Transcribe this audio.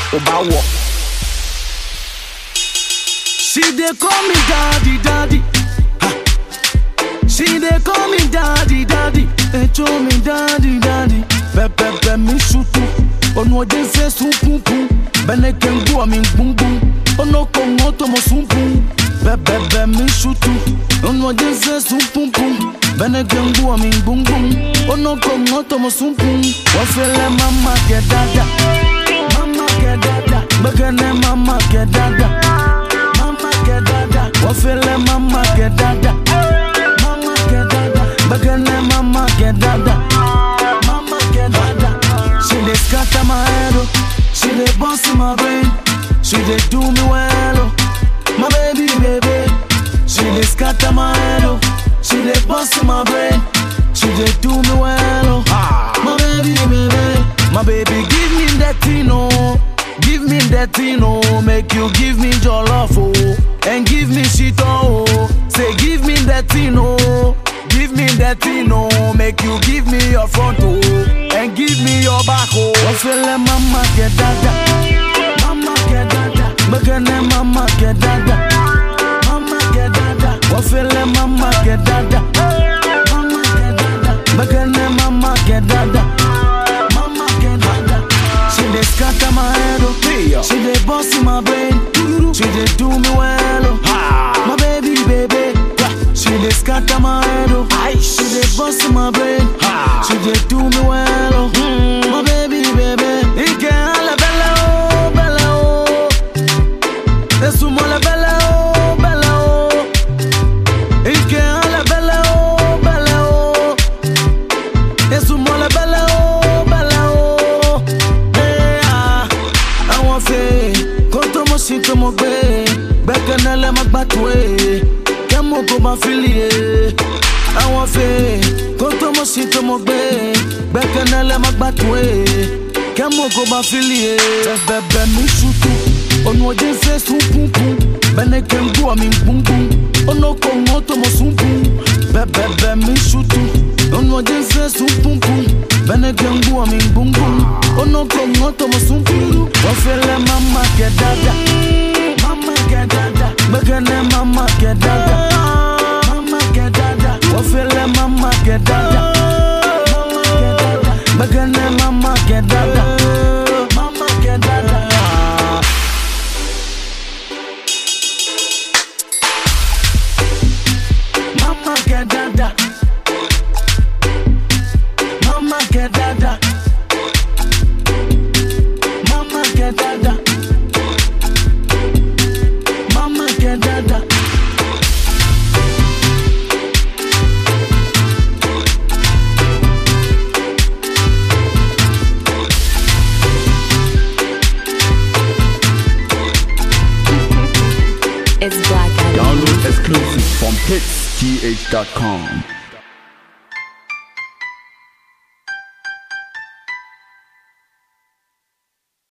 oba wɔ. She dey call me daddy, daddy. Ha. She dey call me daddy, daddy. Echo me daddy, daddy. Pepepe mi shutu. Ono de se supupu. Bene kengu ami bumbum. Ono kongo tomo sumpu. Pepepe mi shutu. Ono de se supupu. Bene kengu ami bumbum. Ono kongo tomo sumpu. Wafele mama ke dada. Mama ke dada. Begene mama ke dada. Mama get dada, wafele mama get dada. Mama get dada, begene mama get dada. Mama get dada. She dey scatter my head, oh. she dey bounce in my brain. She dey do me well, oh. my baby, baby. She dey scatter my head, oh. she dey bounce in my brain. She dey do me well, oh. my baby, baby. My baby, give me that thing, oh. Give me that thing, oh, make you give me your love, oh, and give me shit, oh. Say, give me that thing, oh, give me that thing, oh, make you give me your front, oh, and give me your back, oh. Wafele mama get dada, mama get dada, begene mama get dada, mama get dada, wafele mama get dada, mama get dada, begene mama get dada, mama get dada. She dey scatter my head, oh. Yeah. She dey bounce in my brain. She dey do me well, oh. Ha. My baby, baby. She dey scatter my head, oh. She dey bounce in my brain. Ha. She dey do me well, oh. My baby, baby. Ike ala bella, oh, bella, oh. Esumo la bella, oh, bella, oh. Ike ala bella, oh, bella, oh. Esumo la bella, oh, bella, oh. Eh, ah. Àwọn fẹ́ kó tó mọ̀ sí tó mọ̀ gbé gbẹ́kẹ̀lé lẹ́ má gbà tó e kẹ́mú kó bá fílì e. Àwọn fẹ́ kó tó mọ̀ sí tó mọ̀ gbé gbẹ́kẹ̀lé lẹ́ má gbà tó e kẹ́mú kó bá fílì e. Bẹ̀bẹ̀ mi ṣùtù ònù òjì fẹ́ sùn pùpùn bẹ́ẹ̀ kẹ́ ń gbọ́ mi gbùngbùn ònà kò ń tó mọ̀ sùn pùn. Bẹ̀bẹ̀ mi ṣùtù ònù òjì fẹ́ sùn pùpùn bẹ́ẹ̀ kẹ́ ń gbọ́ mi gbùngbùn ònà kò ń tó mọ̀ sùn pùn. Wọ́n fẹ́ lẹ́ mama get dada. Mama get dada. Gbẹ́gẹ́lẹ́ mama get dada. Mama get dada. Wọ́n fẹ́ lẹ́ mama get dada. Mama get dada. Gbẹ́gẹ́lẹ́ mama get dada. Mama get dada. Mama get dada. Mama get dada. Mama get dada. Mama get dada. It's Black Adam. Download exclusive from hitsgh.com.